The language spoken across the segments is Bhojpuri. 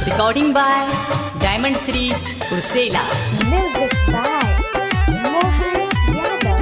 Recording by Diamond Series, Ursela. Music by Mohan Yadav.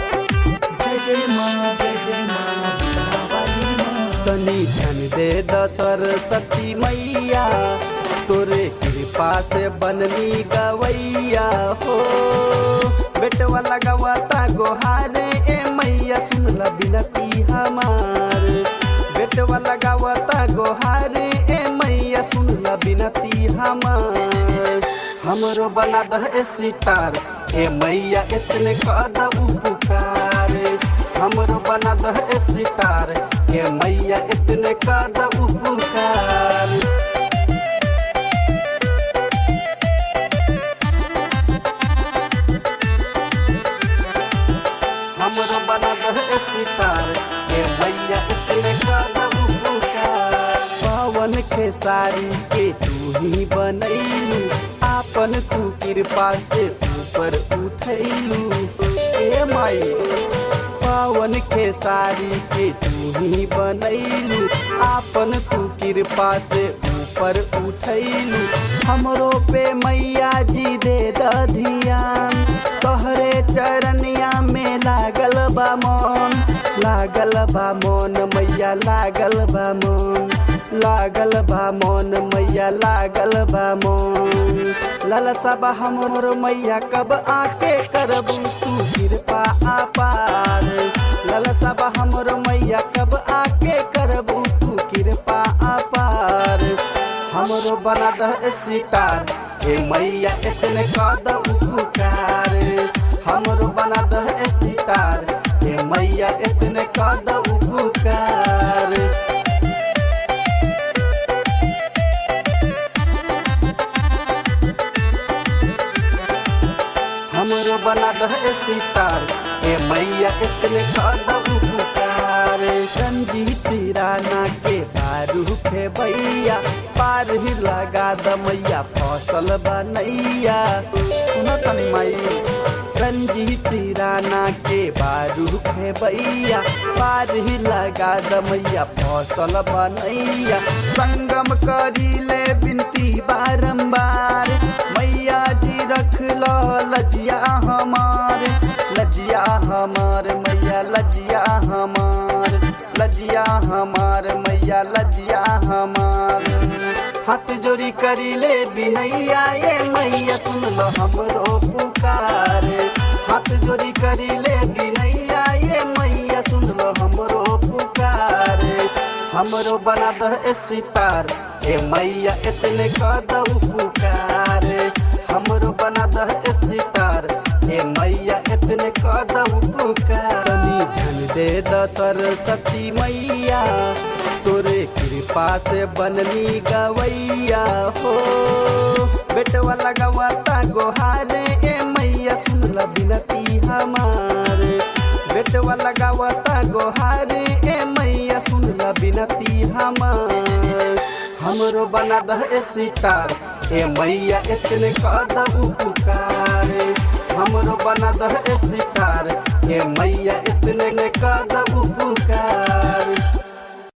तनी धन दे द सरस्वती मैया तोरे कृपा से बननी गवैया हो बेटवा लगावता गोहारे ए मैया सुन ल बिनती हमार बेटवा लगावता गोहारे ए मैया सुन ल बिनती हमार हमरो बना दह सितार ए मैया इतने कद उपकार हमरो बना दह सितार ए मैया इतने कद उपकार हमरो बना दह सितार ए मैया इतने कद उपकार पवन के सारी के तू ही बनैलू आपन तू कृपा से ऊपर उठैलू ए माई पावन के सारी के तू ही बनैलू आपन तू कृपा से ऊपर उठैलू हमरो पे मैया जी दे द ध्यान तोहरे चरनिया में लागल बा मन लागल बा मन मैया लागल बा मन लागल बा मन मैया लागल बा मन ललसा बा हमर मैया कब आके करबू तू कृपा आपार ललसा बा हमर मैया कब आके करबू तू कृपा आपार हमरो बना दह सितार हे मैया इतने कद उपकार हमरो बना दह सितार हे मैया इतने कद उपकार हमरो बना दह सितार ए मैया इतने कदम उपकार रंजीत राना के बारू के भैया पार ही लगा द मैया फसल बनैया सुन तनी माई रंजीत राना के बारू के भैया पार ही लगा द मैया फसल बनैया संगम करी ले बिनती बारंबार मैया जी रख लो लजिया हमार लजिया हमार मैया लजिया हमार लजिया हमार मैया लजिया हमार हाथ जोड़ी करी ले बिनैया ये मैया सुन लो हमरो पुकार हाथ जोड़ी करी ले बिनैया ये मैया सुन लो हमरो पुकार हमरो बना दह सितार ए मैया इतने कदम पुकार हमरो बना दह सितार ए मैया इतने कदम पुकार तनी धन दे द सरस्वती मैया तोरे कृपा से बननी गवैया हो बेटवा लगावता गोहारे ए मैया सुन ल बिनती हमार बेटवा लगावता गोहारे ए मैया सुन ल बिनती हमार हमरो बना दह सितार ए मैया इतने कदम उपकार हमरो बना दह सितार ए मैया इतने कदम उपकार